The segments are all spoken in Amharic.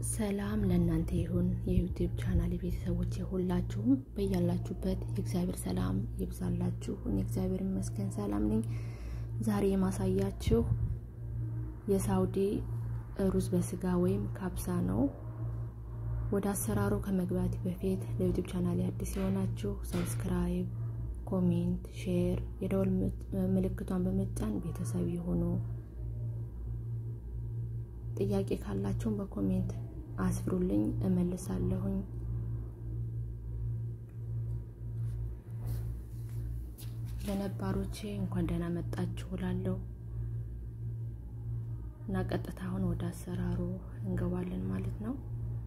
ሰላም ለእናንተ ይሁን የዩቲዩብ ቻናል ቤተሰቦች ሁላችሁም በያላችሁበት የእግዚአብሔር ሰላም ይብዛላችሁ። እኔ እግዚአብሔር ይመስገን ሰላም ነኝ። ዛሬ የማሳያችሁ የሳውዲ ሩዝ በስጋ ወይም ካብሳ ነው። ወደ አሰራሩ ከመግባት በፊት ለዩቲዩብ ቻናል አዲስ የሆናችሁ ሰብስክራይብ፣ ኮሜንት፣ ሼር የደወል ምልክቷን በመጫን ቤተሰብ ይሁኑ። ጥያቄ ካላችሁም በኮሜንት አስፍሩልኝ፣ እመልሳለሁኝ። ለነባሮቼ እንኳን ደህና መጣችሁ እላለሁ እና ቀጥታ አሁን ወደ አሰራሩ እንገባለን ማለት ነው።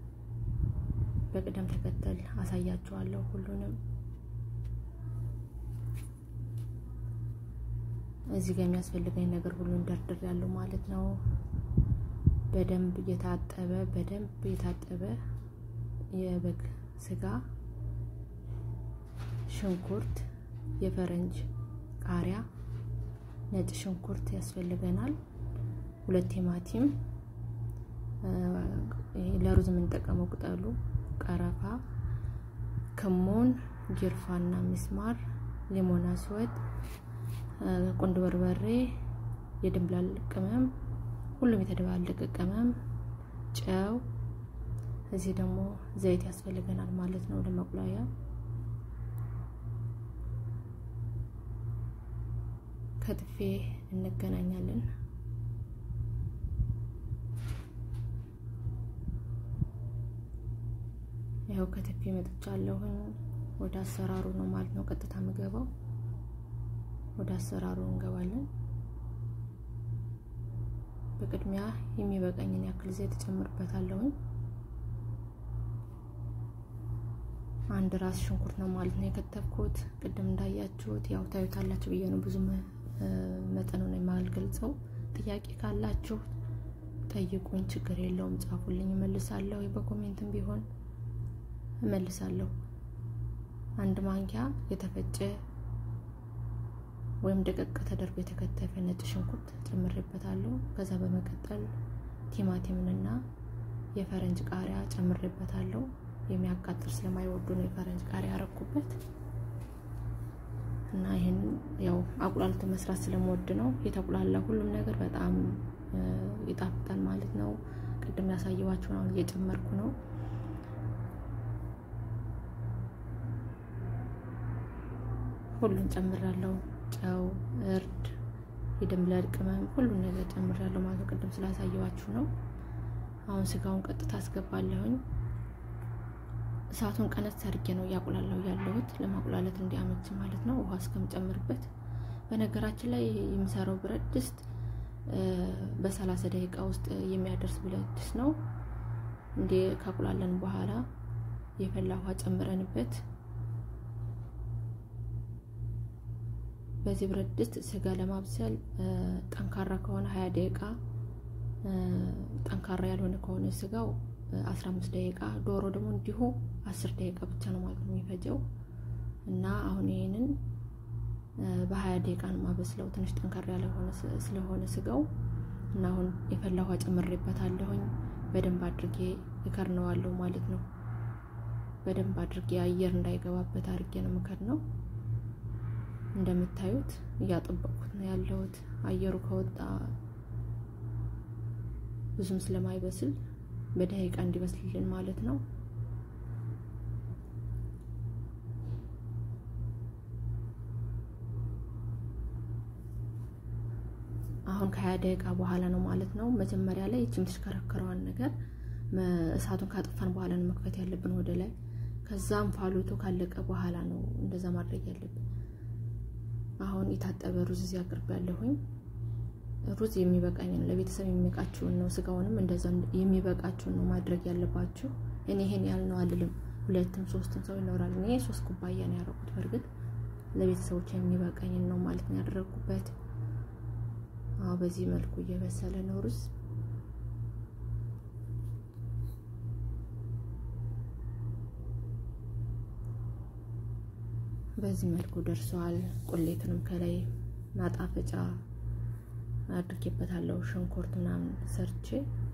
በቅደም ተከተል አሳያችኋለሁ ሁሉንም። እዚህ ጋር የሚያስፈልገኝ ነገር ሁሉ እንደርድር ያለው ማለት ነው። በደንብ የታጠበ በደንብ የታጠበ የበግ ስጋ፣ ሽንኩርት፣ የፈረንጅ ቃሪያ፣ ነጭ ሽንኩርት ያስፈልገናል። ሁለት ቲማቲም፣ ለሩዝ የምንጠቀመው ቅጠሉ፣ ቀረፋ፣ ክሙን፣ ጅርፋና ሚስማር፣ ሊሞን አስወድ፣ ቁንድ በርበሬ፣ የድንብላል ቅመም ሁሉም የተደባለቀ ቅመም፣ ጨው፣ እዚህ ደግሞ ዘይት ያስፈልገናል ማለት ነው ለመቁላያ። ከትፌ እንገናኛለን። ይኸው ከትፌ መጥቻለሁኝ። ወደ አሰራሩ ነው ማለት ነው ቀጥታ የምገባው። ወደ አሰራሩ እንገባለን። በቅድሚያ የሚበቃኝን ያክል ዘይት እጨምርበታለሁኝ። አንድ ራስ ሽንኩርት ነው ማለት ነው የከተፍኩት። ቅድም እንዳያችሁት ያው ታዩታላችሁ ብዬ ነው ብዙ መጠኑን የማልገልጸው። ጥያቄ ካላችሁ ጠይቁኝ፣ ችግር የለውም ጻፉልኝ፣ እመልሳለሁ። በኮሜንትም ቢሆን እመልሳለሁ። አንድ ማንኪያ የተፈጨ ወይም ደቀቅ ተደርጎ የተከተፈ ነጭ ሽንኩርት ጨምሬበታለሁ። ከዛ በመቀጠል ቲማቲምንና የፈረንጅ ቃሪያ ጨምሬበታለሁ። የሚያቃጥል ስለማይወዱ ነው የፈረንጅ ቃሪያ ያረኩበት እና ይህን ያው አቁላልቶ መስራት ስለምወድ ነው የተቁላላ ሁሉም ነገር በጣም ይጣፍጣል ማለት ነው። ቅድም ያሳየኋችሁን አሁን እየጨመርኩ ነው። ሁሉን ጨምራለሁ። ጨው፣ እርድ፣ የድንብላል ቅመም ሁሉን ነገር ጨምሬያለሁ ማለት ነው። ቅድም ስላሳየዋችሁ ነው። አሁን ስጋውን ቀጥታ አስገባለሁኝ። እሳቱን ቀነስ አድርጌ ነው እያቁላላው ያለሁት ለማቁላለት እንዲያመች ማለት ነው። ውሃ እስከምጨምርበት። በነገራችን ላይ የሚሰራው ብረት ድስት በሰላሳ ደቂቃ ውስጥ የሚያደርስ ብረት ድስት ነው። እንዴ ካቁላለን በኋላ የፈላ ውሃ ጨምረንበት በዚህ ብረት ድስት ስጋ ለማብሰል ጠንካራ ከሆነ ሀያ ደቂቃ ጠንካራ ያልሆነ ከሆነ ስጋው አስራ አምስት ደቂቃ ዶሮ ደግሞ እንዲሁ አስር ደቂቃ ብቻ ነው ማለት ነው የሚፈጀው እና አሁን ይህንን በሀያ ደቂቃ ነው ማበስለው ትንሽ ጠንካራ ያለ ስለሆነ ስጋው እና አሁን የፈላ ውሃ ጨምሬበታለሁኝ በደንብ አድርጌ እከርነዋለሁ ማለት ነው። በደንብ አድርጌ አየር እንዳይገባበት አድርጌ ነው ምከር ነው እንደምታዩት እያጠበቅኩት ነው ያለሁት። አየሩ ከወጣ ብዙም ስለማይበስል በደቂቃ እንዲበስልልን ማለት ነው። አሁን ከሀያ ደቂቃ በኋላ ነው ማለት ነው። መጀመሪያ ላይ ይቺ የምትሽከረከረዋን ነገር እሳቱን ካጠፋን በኋላ ነው መክፈት ያለብን ወደ ላይ። ከዛም ፋሎቱ ካለቀ በኋላ ነው እንደዛ ማድረግ ያለብን። አሁን የታጠበ ሩዝ እዚህ አቅርብ ያለሁኝ። ሩዝ የሚበቃኝ ነው፣ ለቤተሰብ የሚበቃችሁን ነው። ስጋውንም እንደዛ የሚበቃችሁን ነው ማድረግ ያለባችሁ። እኔ ይሄን ያህል ነው አልልም። ሁለትም ሶስትም ሰው ይኖራል። እኔ ሶስት ኩባያ ነው ያደረኩት። በእርግጥ ለቤተሰቦች የሚበቃኝን ነው ማለት ነው ያደረኩበት። አዎ በዚህ መልኩ እየበሰለ ነው ሩዝ። በዚህ መልኩ ደርሷል። ቁሌቱንም ከላይ ማጣፈጫ አድርጌበታለሁ ሽንኩርት ምናምን ሰርቼ